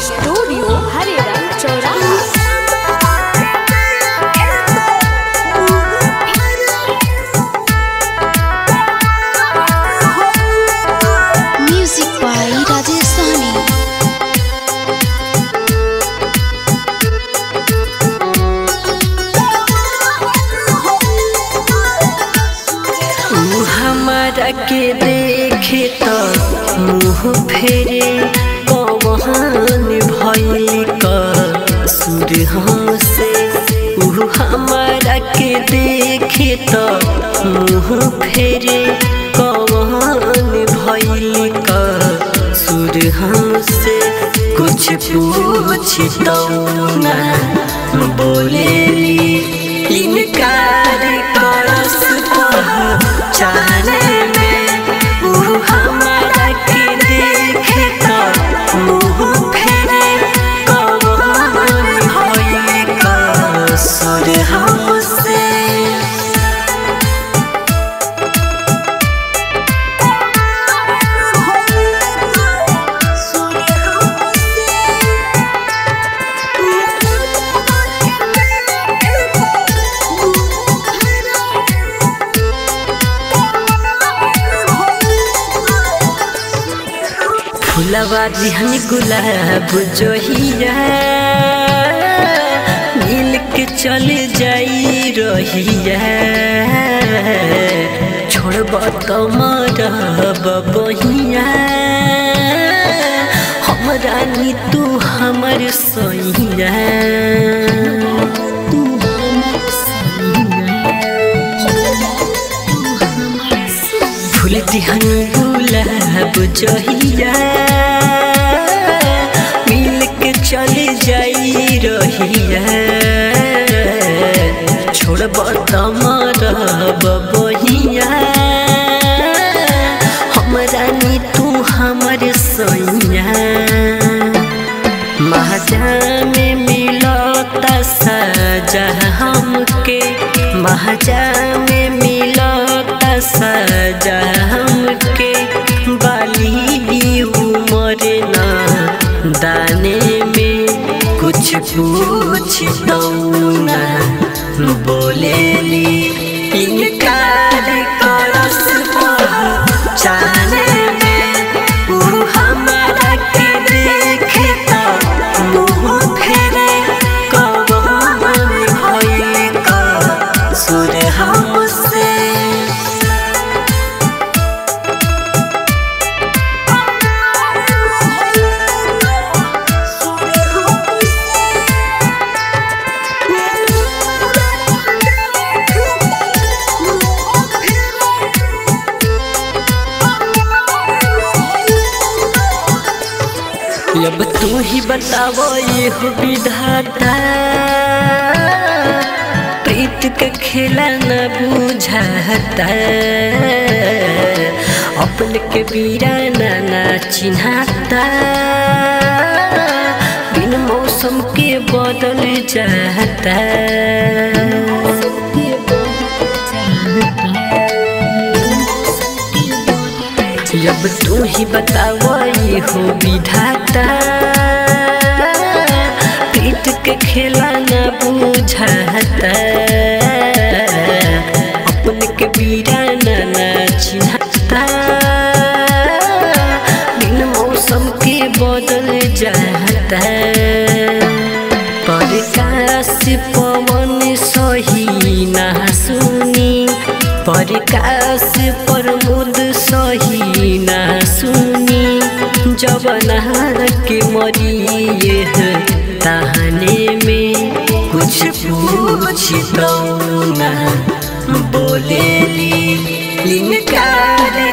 Studio हरिरंग चौराहा Music by Rajesh Sahni. ऊ हमारा के देखे तो मुँह फेरे कौन भइल का सुर हमसे ऊ हमारा के देखे तो मुँह फेरे कौन भइल का सुर हमसे कुछ पूछ तो ना बोलेली इनकार करस चाले में ऊ हमारा के देखे तो मुँह फेरे कौन होई कसुर हमसे फुलवा दिहन गुलाब जोहिया मिल के चल जाई रहिया छोड़ब तो मरब बहिया हमरा नी तू हमर सैया तू हमर फूल दिहन गुलाब जहिया मिल के चल जाई रहिया छोड़ब तमरब बहिया हमरा नी तू हमर सैया महाजा में मिलता सजा हमके महाजा में मिलता सजा हमके बाली उमर ना दाने में कुछ पूछ दो ना बोलेली इनकार करस चाले में ऊ हमारा के देखे तो मुँह फेरे कौन भइल कसुर हमसे अब तू ही बताओ ये हो विधाता प्रीत के खेला न बुझाता अपने के बीराना न चिन्हाता बिन मौसम के बदल जाता अब तू ही बताओ ये हो विधाता प्रीत के खेला न बुझाता अपने के बीराना न चिन्हता बिन मौसम के बदल जाता प्रकाश पवन सही ना सुनी प्रकाश प्रमोद सही ना सुनी जबना के मरिए तहने में कुछ पूछ दो ना बोलेली इनकार